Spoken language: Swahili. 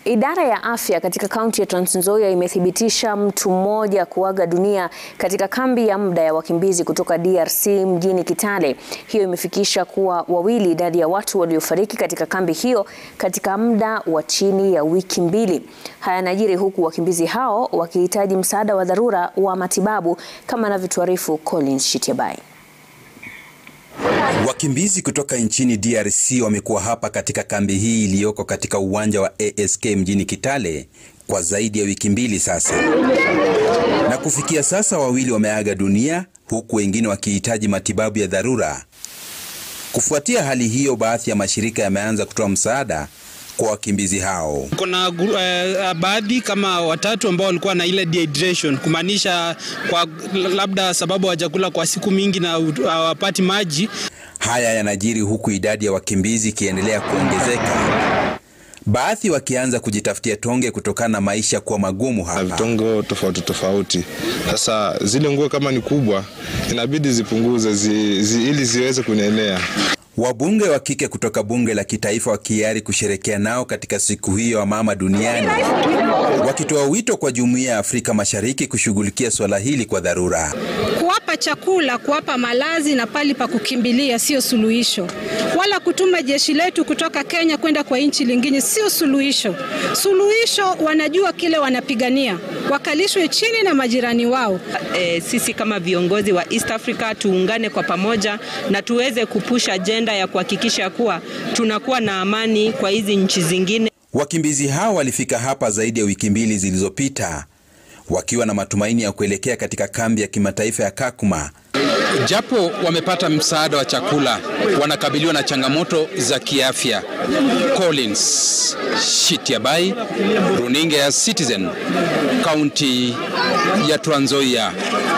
Idara ya afya katika kaunti ya Trans Nzoia imethibitisha mtu mmoja kuaga dunia katika kambi ya muda ya wakimbizi kutoka DRC mjini Kitale. Hiyo imefikisha kuwa wawili idadi ya watu waliofariki katika kambi hiyo katika muda wa chini ya wiki mbili. Haya yanajiri huku wakimbizi hao wakihitaji msaada wa dharura wa matibabu kama anavyotuarifu Collins Shitiabai. Wakimbizi kutoka nchini DRC wamekuwa hapa katika kambi hii iliyoko katika uwanja wa ASK mjini Kitale kwa zaidi ya wiki mbili sasa, na kufikia sasa wawili wameaga dunia huku wengine wakihitaji matibabu ya dharura. Kufuatia hali hiyo, baadhi ya mashirika yameanza kutoa msaada kwa wakimbizi hao. Kuna uh, baadhi kama watatu ambao walikuwa na ile dehydration, kumaanisha kwa labda sababu hawajakula kwa siku mingi na hawapati maji. Haya yanajiri huku idadi ya wakimbizi ikiendelea kuongezeka, baadhi wakianza kujitafutia tonge kutokana na maisha kuwa magumu hapa. Vitongo tofauti tofauti. Sasa zile nguo kama ni kubwa inabidi zipunguze zi, zi, ili ziweze kunenea. Wabunge wa kike kutoka bunge la kitaifa wakiari kusherekea nao katika siku hiyo ya mama duniani, wakitoa wito kwa jumuiya ya Afrika Mashariki kushughulikia swala hili kwa dharura. Kuwapa chakula, kuwapa malazi na pali pa kukimbilia sio suluhisho, wala kutuma jeshi letu kutoka Kenya kwenda kwa nchi lingine sio suluhisho. Suluhisho wanajua kile wanapigania, wakalishwe chini na majirani wao. E, sisi kama viongozi wa East Africa tuungane kwa pamoja na tuweze kupusha ajenda ya kuhakikisha kuwa tunakuwa na amani kwa hizi nchi zingine. Wakimbizi hao walifika hapa zaidi ya wiki mbili zilizopita wakiwa na matumaini ya kuelekea katika kambi ya kimataifa ya Kakuma. Japo wamepata msaada wa chakula, wanakabiliwa na changamoto za kiafya. Collins Shitiabai, runinga ya Citizen, kaunti ya Trans Nzoia.